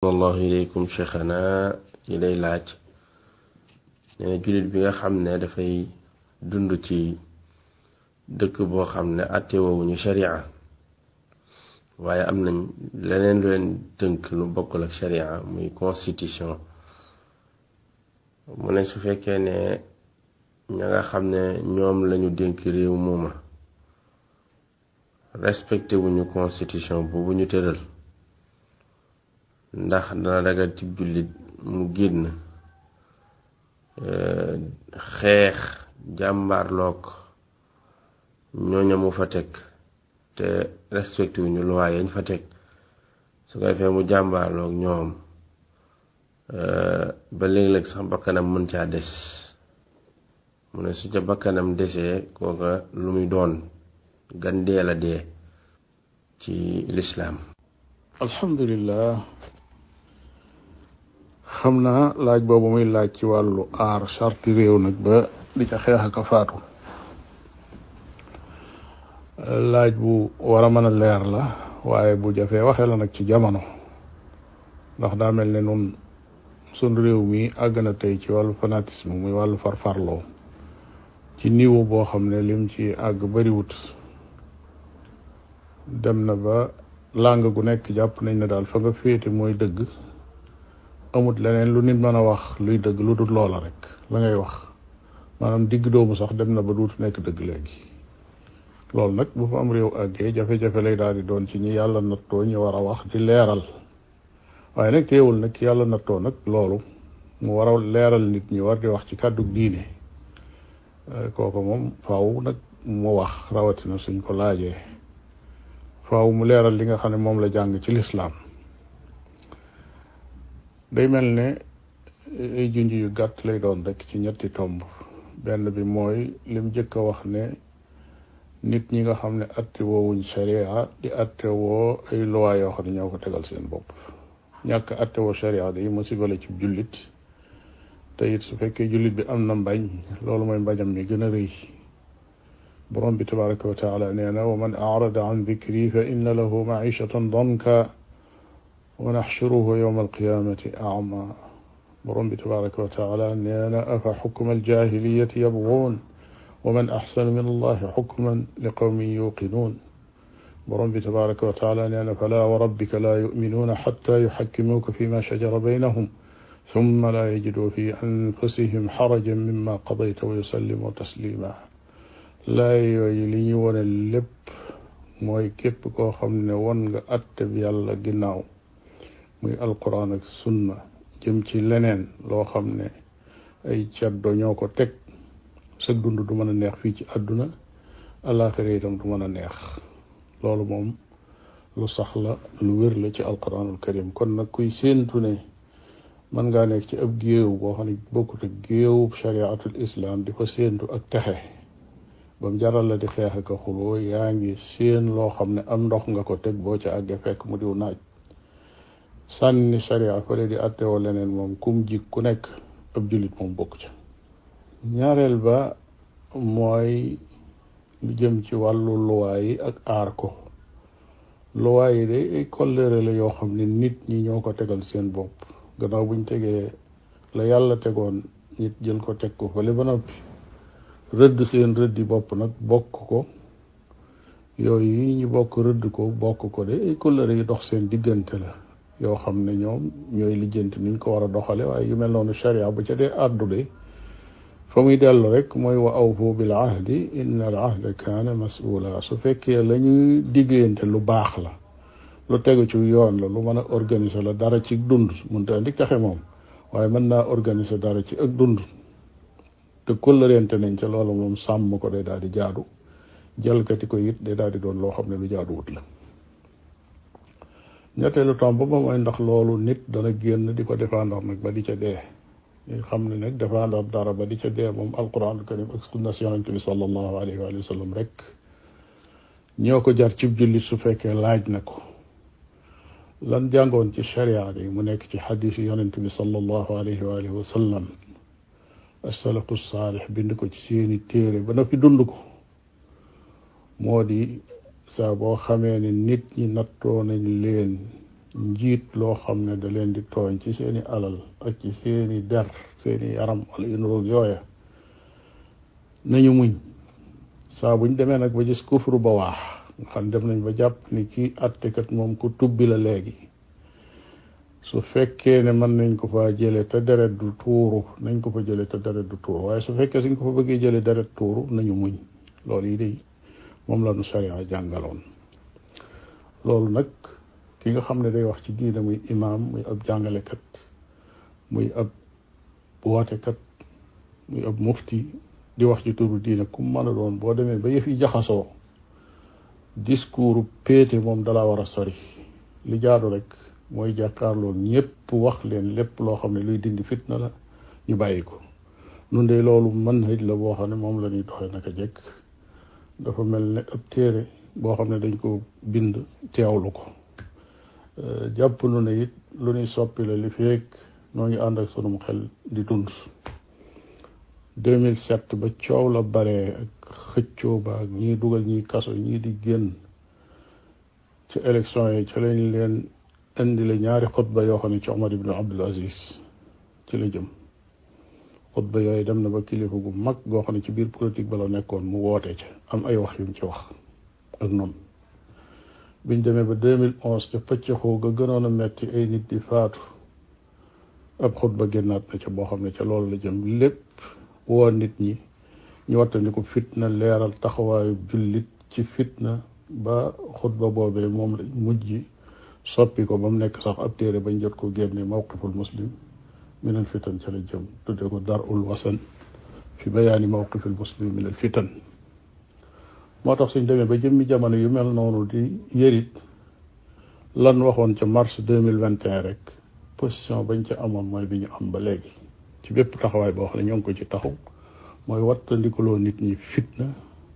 allahu ilaykum cheikhana ci lay laaj nee na jullit bi nga xam ne dafay dund ci dëkk boo xam ne àttewoowuñu sharia waaye am nañ leneen lu leen tënk lu bokkul ak sharia muy constitution mu ne su fekkee ne ña nga xam ne ñoom lañu dénk réew mooma respecté wuñu constitution boobu ñu tëral ndax dana dagal ci jullit mu génn xeex jàmbaarloog ñooña mu fa teg te respecté wuñu loi yañ fa teg su ko defee mu jàmbaarloog ñoom ba léeg-léeg sax bakkanam mën caa des mu ne su ca bakkanam desee kooka lu muy doon gan dee la dee ci lislaam alhamdulillah xam naa laaj boobu muy laaj ci wàllu aar charte réew nag ba di ca xeex ak a faatu laaj bu war a mën a leer la waaye bu jafee waxee la nag ci jamono ndax daa mel ne nun sun réew mi àgg na tey ci wàllu fanatisme muy wàllu farfarloo ci niveau boo xam ne lim ci àgg bariwut dem na ba làng gu nekk jàpp nañ ne daal fa nga féete mooy dëgg amut leneen lu nit mën a wax luy dëgg lu dul loola rek la ngay wax maanaam digg doomu sax dem na ba duutu nekk dëgg léegi loolu nag bu fa am réew àggee jafe-jafe lay daal di doon ci ñi yàlla nattoo ñu war a wax di leeral waaye nag teewul nag yàlla nattoo nag loolu mu war a leeral nit ñi war di wax ci kàddu diine kooku moom faaw nag mu wax rawatina suñ ko laajee faaw mu leeral li nga xam ne moom la jàng ci lislaam day mel ne ay junj yu gàtt lay doon rek ci ñetti tomb benn bi mooy lim jëkk a wax ne nit ñi nga xam ne atte woowuñ sharia di atte woo ay loi yoo xam ne ñoo ko tegal seen bopp ñàkk atte woo sharia day musiba la ci jullit te it su fekkee jullit bi am na mbañ loolu mooy mbañam mi gën a rëy borom bi tabaraka wa taala nee na wa man arada an dikri fa inna lahu maishatan danka wa naxshuruhu yowma alqiyamati ama borom bi tabaraka wa taala nee na afa xukma aljahiliyati yabguun wa man axsanu min allahi xukman li qawmin yuqinuun borom bi tabaraka wa taala nee na fala wa rabbika laa yuminuuna xatta yuxakkimuuka fi ma shajara baynahum summa laa yajiduu fi anfusihim xarajan mimma qadayta wa yusallimu taslima laay yooyu li ñu wone lépp mooy képp koo xam ne won nga atte bi yàlla ginnaaw muy alquran ak sunna jëm ci leneen loo xam ne ay caddo ñoo ko teg sag dund du mën a neex fii ci àdduna alaxira itam du mën a neex loolu moom lu sax la lu wér la ci alquranul karim kon nag kuy séentu ne mën ngaa nekk ci ab géew boo xam ne bokkut ak géew chariatul islam di fa séentu ak texe ba mu jaral la di xeex ak a xuloo yaa ngi séen loo xam ne am ndox nga ko teg boo ca àggee fekk mu diw naaj sànni sharia fële di attewoo leneen moom kum jik ku nekk ab jullit moom bokk ca ñaareel ba mooy lu jëm ci wàllu luwaa yi ak aar ko luwaa yi de ay kollëre la yoo xam ne nit ñi ñoo ko tegal seen bopp gannaaw buñ tegee la yàlla tegoon nit jël ko teg ko fële ba noppi rëdd seen rëddi bopp nag bokk ko yooyu yi ñu bokk rëdd ko bokk ko de ay kollëre yi dox seen diggante la yoo xam ne ñoom ñooy lijjanti nuñ ko war a doxale waaye yu mel noonu sharia bu ca dee àddu de fa muy dellu rek mooy wa awfu bil ahdi inna al ahda kaana mas'ula su fekkee la ñuy diggante lu baax la lu tegu ci yoon la lu mën a organiser la dara ci dund mënta andi taxe moom waaye mën naa organiser dara ci ak dund te kóllëreente nañ ca loolu moom sàmm ko day daal di jaadu jalkati ko it day daal di doon loo xam ne lu jaaduwut la ñetteelu tomb ba mooy ndax loolu nit dana génn di ko défendre nag ba di ca dee ñu xam ne nag défendre dara ba di ca dee moom alquran karim ak sunna yonente bi sallallahu alayhi wa sallam rek ñoo ko jar cib jullit su fekkee laaj na ko lan jàngoon ci sharia bi mu nekk ci xadis yi yonente bi sallallahu alayhi wa alihi wa sallam asalafu saalix bind ko ci seeni téere ba noppi dund ko moo di saa boo xamee ne nit ñi nattoo nañ leen njiit loo xam ne da leen di tooñ ci seeni alal ak ci seeni der seeni yaram wala yu nuroog yooya nañu muñ saa buñ demee nag ba gis kufru ba waax nga xam dem nañ ba jàpp ni kii attekat moom ku tubbi la léegi su fekkee ne mën nañ ko fa jële te deret du tuuru nañ ko fa jële te deret du tuuru waaye su fekkee suñ ko fa bëggee jële deret tuuru nañu muñ loolu yi day moom la nu sharia jàngaloon loolu nag ki nga xam ne day wax ci diine muy imaam muy ab jàngalekat muy ab wootekat muy ab mufti di wax ci turu diine ku mën a doon boo demee ba yëf yi jaxasoo discours péete moom dalaa war a sori li jaadu rek mooy jàkkaarloo ñépp wax leen lépp loo xam ne luy dindi fitna la ñu bàyyi ko nun de loolu mën hëj la boo xam ne moom la ñuy doxee naka jekk dafa mel ne ab téere boo xam ne dañ ko bind teewlu ko jàpp nu ne it lu ñuy soppi la li feek noo ngi ànd ak sunum xel di dund 2007 ba coow la bare ak xëccoo ba ak ñii dugal ñii kaso ñii di génn ci élection yi ci lañ leen indi la ñaari xutba yoo xam ne ci Omar ibn Abdul Aziz ci la jëm xutba yooyu dem na ba kilifa gu mag goo xam ne ci biir politique ba la nekkoon mu woote ca am ay wax yum ci wax ak noonu biñ demee ba 2011 ca pëccëxoo ga gënoon a metti ay nit di faatu ab xutba génnaat na ca boo xam ne ca loolu la jëm lépp woo nit ñi ñu wattandiku fitna leeral taxawaayu jullit ci fitna ba xutba boobee moom la mujj soppi ko ba mu nekk sax ab téere bañ jot ko génne mawqiful muslim min al fitan ca la jëm tudde ko darul wasan fi bayaani mawqifil muslim min al fitan moo tax suñ demee ba jëmmi jamono yu mel noonu di yërit lan waxoon ca mars deux mille vingt et un rek position bañ ca amoon mooy bi ñu am ba léegi ci bépp taxawaay boo xam ne ñoo ngi ko ci taxaw mooy wattandikuloo nit ñi fitna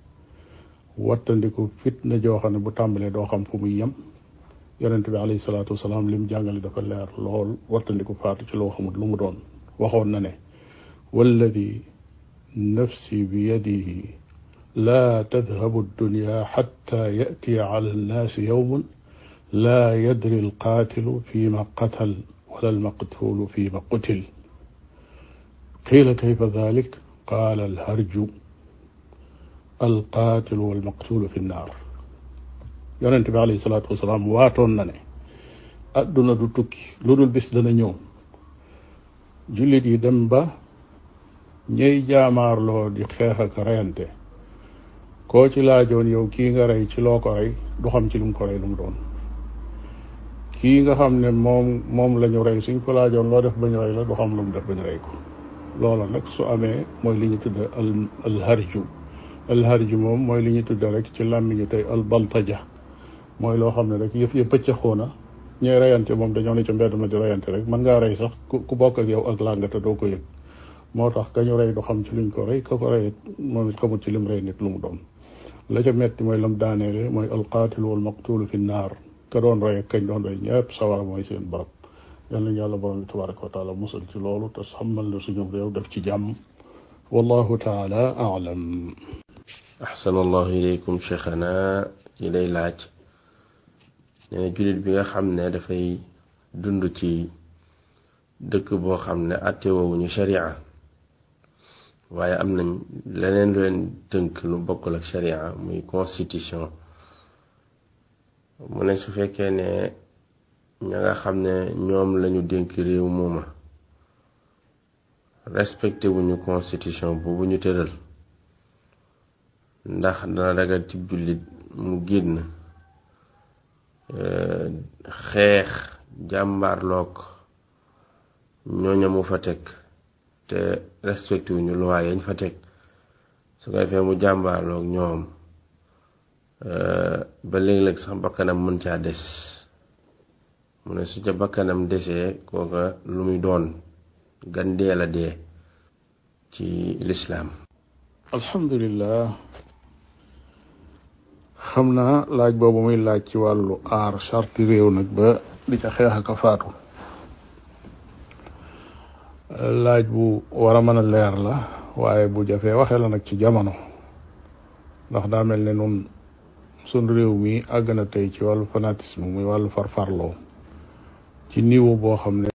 wattandiku fitna joo xam ne bu tàmbalee doo xam fu muy yem yonent bi alayhi salaatu wasalaam li mu jàngale dafa leer lool wattandiku faatu ci loo xamut lu mu doon waxoon na ne walladi nafsi bi yadihi laa tadhabu dunya xatta yatiya ala annaasi yowmun laa yadri alqaatilu fi ma qatal wala almaqtulu fi ma qutil qiila kayfa dalik qaala alharju alqaatilu walmaqtulu fi nnaar yonent bi alayhi salaatu wasalaam waatoon na ne adduna du tukki lu dul bis dana ñëw jullit yi dem ba ñey jaamaarloo di xeex ak reyante koo ci laajoon yow kii nga rey ci loo ko rey du xam ci lu mu ko rey lu mu doon kii nga xam ne moom moom la ñu rey suñ ko laajoon loo def ba ñu rey la du xam lu mu def ba ñu rey ko loola nag su amee mooy li ñu tudde al alharju alharju moom mooy li ñu tudde rek ci làmmiñu tey al baltaja mooy loo xam ne rek yëf yëpp pëccaxoo na ñooy reyante moom dañoo ne ca mbedd ma di reyante rek mën ngaa rey sax ku bokk ak yow ak làngate doo ko yëg moo tax ka ñu rey du xam ci luñ ko rey ka ko rey moom it xamut ci lim rey nit lu mu doon la ca metti mooy lam daaneele mooy alqaatilu wal maqtulu fi naar ka doon rey ak kañ doon rey ñëpp sawara mooy seen barab yal nañu yàlla borom bi tabaraka wa taala musal ci loolu te xamal na suñu réew def ci jàmm wallahu taala alam ahsanallahu ilaykum cheikhana ci lay laaj nee na jullit bi nga xam ne dafay dund ci dëkk boo xam ne àttewoowuñu sharia waaye am nañ leneen lu leen tënk lu bokkul ak sharia muy constitution mu ne su fekkee ne ña nga xam ne ñoom lañu dénk réew mooma respecté wuñu constitution boobu ñu tëral ndax dana dagal ci jullit mu génn xeex jàmbaarloog ñooña mu fa teg te respecté wuñu loi yañ fa teg su ko defee mu jàmbaarloog ñoom ba léeg-léeg sax bakkanam mën caa des mu ne su ca bakkanam desee kooka lu muy doon gan dee la dee ci lislaam alhamdulillah xam naa laaj boobu muy laaj ci wàllu aar charte réew nag ba di ca xeex ak a faatu laaj bu war a mën a leer la waaye bu jafee waxee la nag ci jamono ndax daa mel ne nun sun réew mi àgg na tey ci wàllu fanatisme muy wàllu farfarloo ci niveau boo xam ne